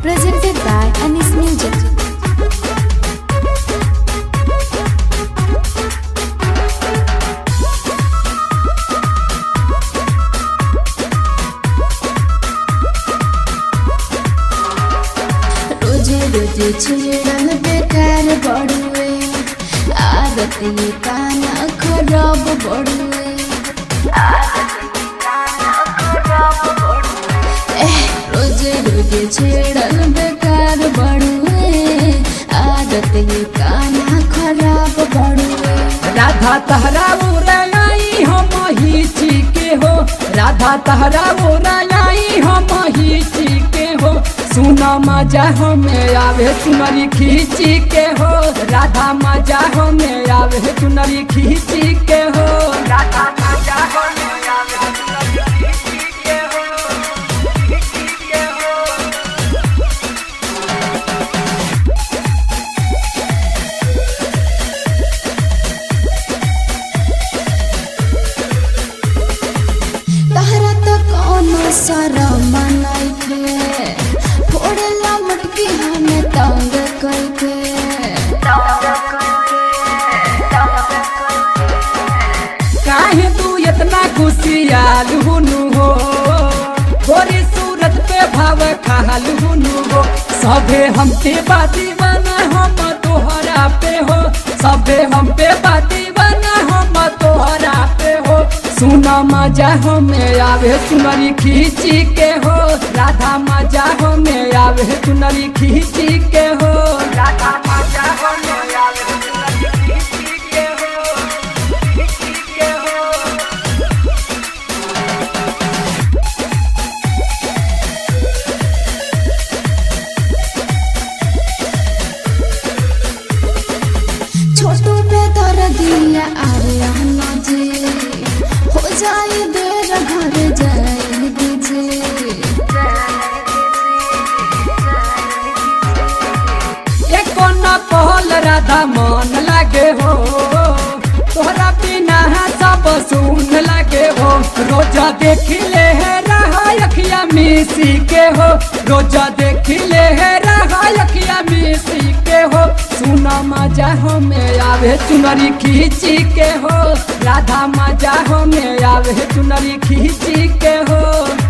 presented by Anis Music. रोजे रोजे छेड़ल बेकार बड़ुए आदत ये काना खराब बड़ुए एह, रोजे रोजे छेड़ल बेकार बड़ुए आदत ये काना खराब बड़ुए राधा तहरा उड़ाई हम ही के हो राधा तहरा उड़ाई हम ही के हो सुना मजा हमें आवे तुम्हारी खींची के हो राधा मजा हमें आवे तुम्हारी खींची के हो राधा मजा हमें आवे तुम्हारी खींची के हो खींची के हो तहरा तो कोनो शरम नइखे फोड़ला मटकी हमें तंग करके काहे तू इतना खुशियाल हुनु हो गोरी सूरत पे भाव खाल हुनु हो सबे हम पे बाती बना हम तोहरा पे हो सबे हम पे बाती बना हम तोहरा पे हो सुना मजा हमें आवे सुनरी खींची के हो राधा मजा हमें आवे सुनरी खींची के हो राधा मजा हमें आवे सुनरी खींची के हो छोटू पे दर दिया अरे आना जे हो जाए देर घर जाए दीजिए एको न कहल राधा मन लागे हो तोहरा बिना सब सुन लागे हो रोजा देख ले है रहा अखिया मिसी के हो रोजा देख ले है रहा अखिया मिसी के हो सुना मजा हमें आवे चुनरी खींची के हो राधा मजा हमें आवे चुनरी खींची के हो